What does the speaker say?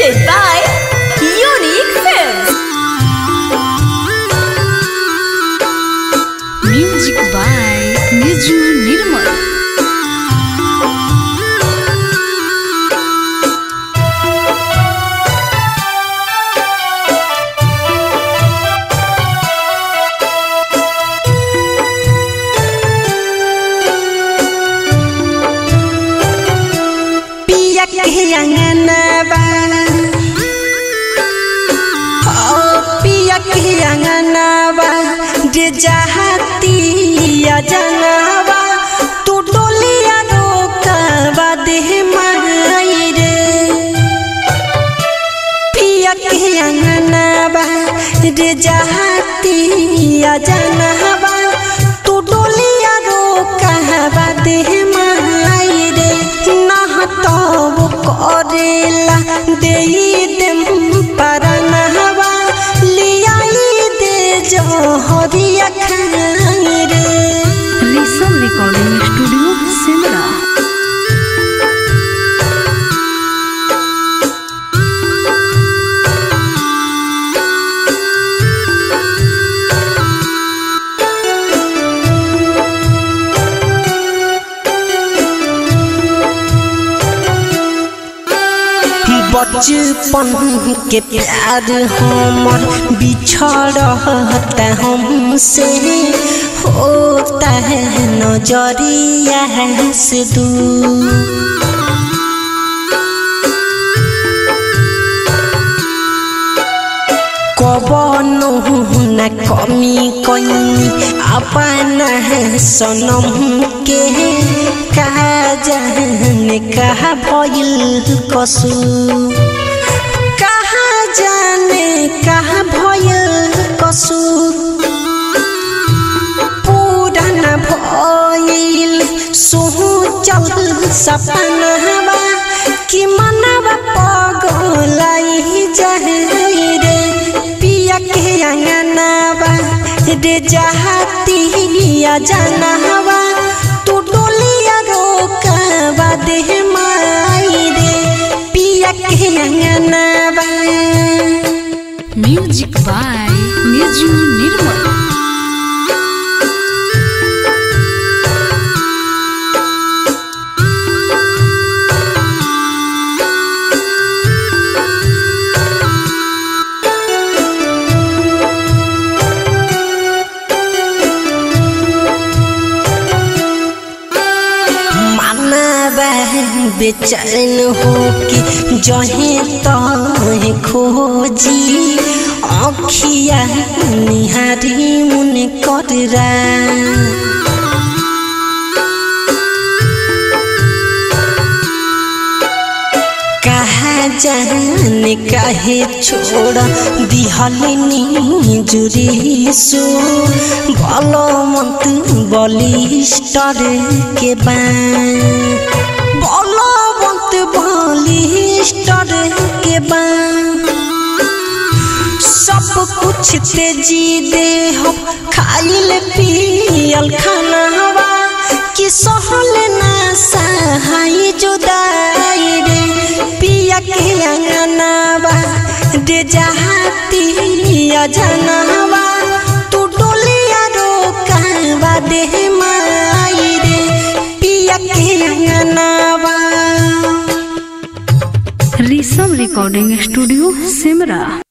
presented by Unique Films. Music by Niju Nirmal. पिया के अंगनबा ओ पिया के अंगनबा जे जहातिया जनबा तू डोलिया रोकबा देह माई रे पिया के अंगनबा रे जहातिया जनबा तू डोलिया रोकबा देह माई रे नहतब करेला देई देम परनहबा लियाई दे जहरिया खाई रे Risal Recording Studio, Simla. बचपन के प्यार हमर बिछड़ता हमसे होता है नजरिया से दूर कबनो न कमी कनी अपना सनम के कहा जाने कहा भइल कसू कहा जाने कहा भइल कसू पूरन भइल सोचल सपनवा कि मनवा पगलाई जाए रे पिया के अंगनवा रे जहातिया जनवा तू डोलिया रोकवा देह माई रे पिया के अंगनवा Music by Niju Nirmal. मानवा बेचैन हो के जहे तहे खोजी अखिया निहारी मुन कररा कहा जाने काहे छोड़ दिहलिनी जुरी सो बलवंत बलिष्ठर के बान बलवंत बलिष्ठर के बान सब कुछ तेजी दे हो खाइल पियल खानावा कि सहल ना सहाय जुदाई रे पिया के अंगनावा रे जहातिया जनवा तू डोलिया रोकावा देह माई रे पिया के अंगनावा Risal Recording Studio, Simra.